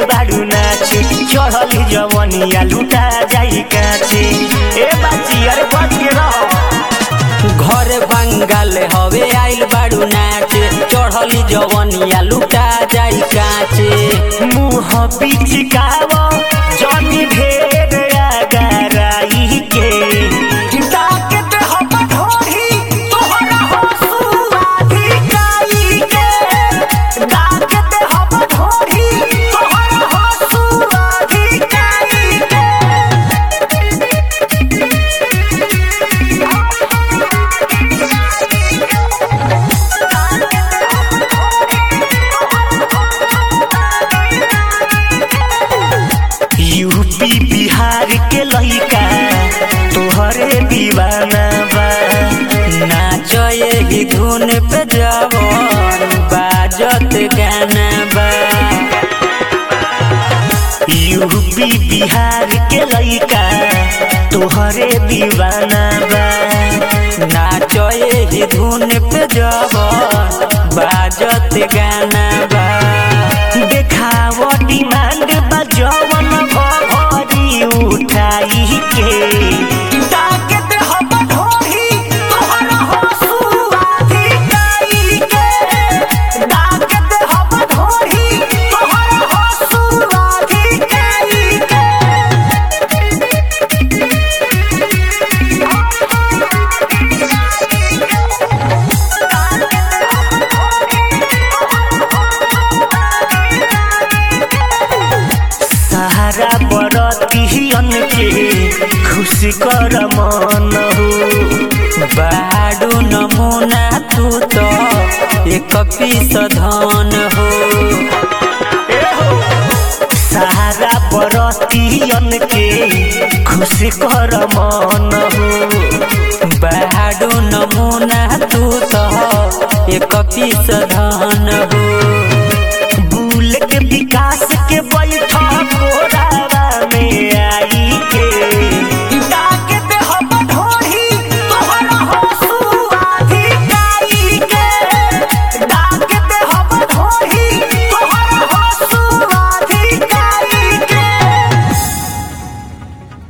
बाड़ू नाचे चढ़ली जवनिया लुटा जाई काचे ए बाची अरे बच के रहो घर बंगाल हवे आइल बाड़ू नाचे चढ़ली जवनिया लुटा जाई काचे मुँह पिचकाव जनी ढेर आगराई के ताकत हम ढोढ़ी तोहरा हंसुआ धिकाई के ताकत हम ढोढ़ी तोहरा हंसुआ धिकाई यूपी बिहार के लइका तोहरे दीवाना बा नाच यही धुन पे जवन बाजत गाना बा यूपी बिहार के लइका तोहरे दीवाना बा नाच यही धुन पे जवन बाजत गाना बा देखाव डिमांड बा जवन भरी उठाई के ताकत हम ढोढ़ी तोहरा हंसुआ धिकाई के ताकत हम ढोढ़ी तोहरा हंसुआ धिकाई के सहारा बरतियन के खुशी कर मन हो बाडू नमूना तू तो एक पीस धन हो सहारा बरतियन के खुशी कर मन हो बाडू नमूना तू तो एक पीस धन हो बुल के विकास के